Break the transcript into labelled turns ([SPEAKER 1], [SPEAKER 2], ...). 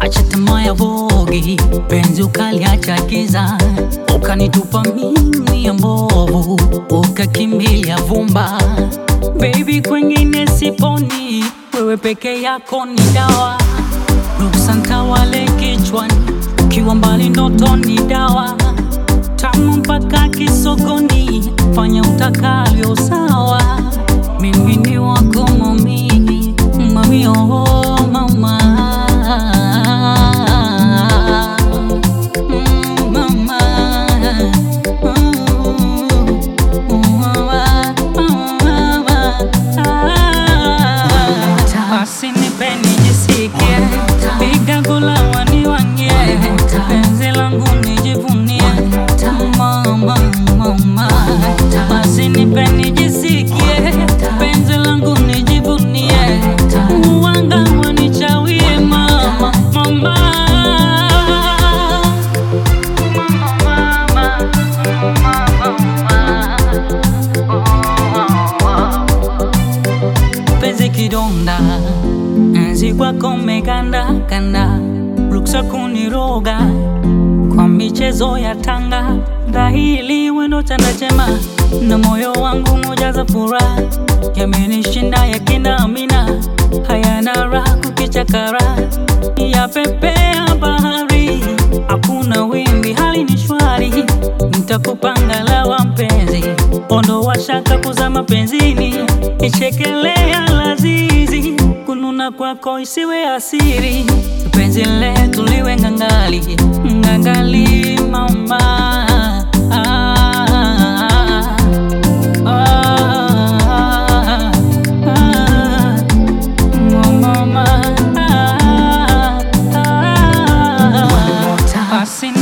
[SPEAKER 1] acha tamaa ya vogi, penzi ukaliacha giza, ukanitupa mimi ya mbovu, ukakimbilia vumba. Baby, kwengine siponi, wewe peke yako ni dawa. Ruksa ntawale kichwani, ukiwa mbali ndoto ni dawa. Tamu mpaka kisogoni, fanya utakavyo sawa. Mimi ni wako mami, mami oh mama. Mm, mama. Mm, mama. Basi nipe nijisikie, piga gula waniwangie, penzi langu nijivunie, mama, mama. Basi nipe nijisikie, penzi langu nijivunie, uwanga wanichawie, mama, mama. penzi kidonda, enzi kwako meganda kanda, ruksa kuniroga kwa michezo ya tanga, dhahili wendo chanda chema na moyo wangu moja za furaha, yamenishinda yakina amina, hayana raha kukichakara, ya pepea bahari, hakuna wimbi, hali ni shwari, nitakupanga lawa mpenzi, ondoa shaka kuzama penzini, ichekelea lazizi, kununa kwako isiwe asiri, penzi letu liwe ngangali, ngangali mama ah, ah, ah, mama ah, ah, basi